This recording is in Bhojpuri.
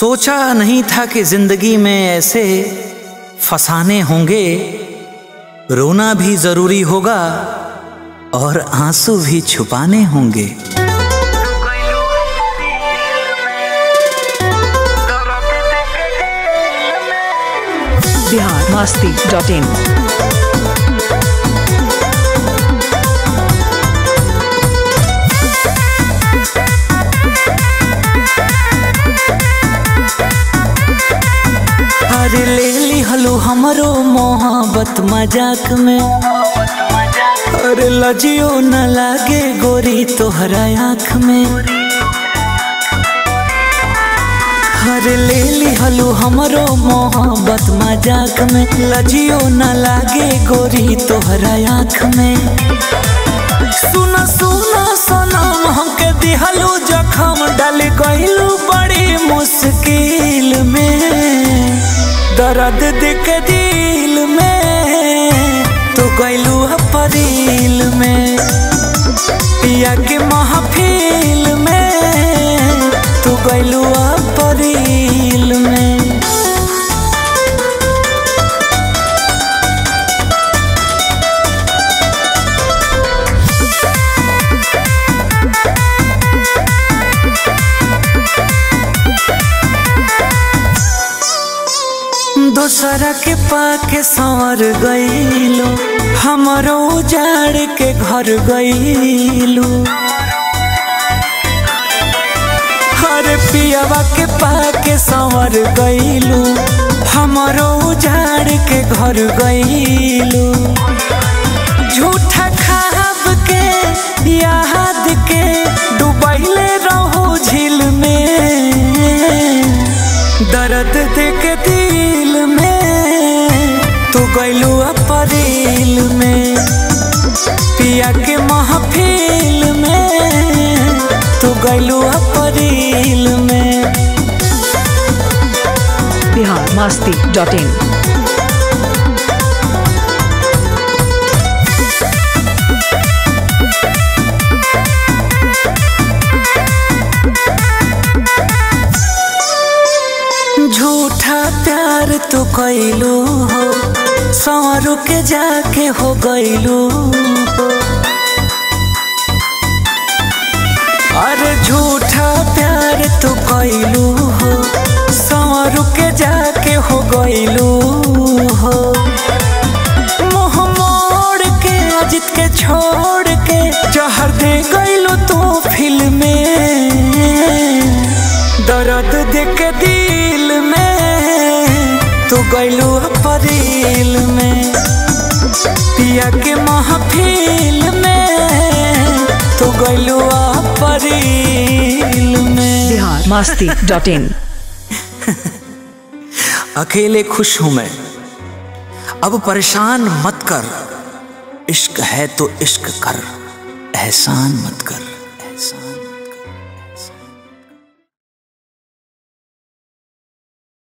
सोचा नहीं था कि जिंदगी में ऐसे फसाने होंगे रोना भी जरूरी होगा और आंसू भी छुपाने होंगे बिहार मस्ती डॉट इन अरे ले ली हलो हमरो मोहब्बत मजाक में अरे लजियो न लागे गोरी तोहरा आँख में अरे ले ली हलो हमरो मोहब्बत मजाक में लजियो न लागे गोरी तोहरा आँख में सुना सुना सनम हमके दिहलू जखम डाल गइलू बड़ी मुश्किल में दर्द दिख दिल में तो गइलू अपरील में पिया के महफिल में तू गइलू अपरील में दोसरा के पाके संवर गईलो हमरो उजाड़ के घर गईलू हर पियावा के पाके संवर गईलू हमरो उजाड़ के घर गईलू झूठा खाब के याद के डुबैले रहो झील में दर्द देख दिल में तू गैलू अपरील में पिया के महफिल में तू गैलू अपरील में बिहार मस्ती डॉट इन झूठा प्यार तू कैलू हो सौरू के जाके हो गईलू हो अरे झूठा प्यार तू कैलू हो सौरू के जाके हो गईलू हो मुंह मोड़ के अजित के छोड़ के जहर दे गईलू तू फिल्म में दर्द देख दिल में तू गैलू अपरील में पिया के महफिल में तू गैलू अपरील में बिहार मस्ती डॉट इन अकेले खुश हूं मैं अब परेशान मत कर इश्क है तो इश्क कर एहसान मत कर एहसान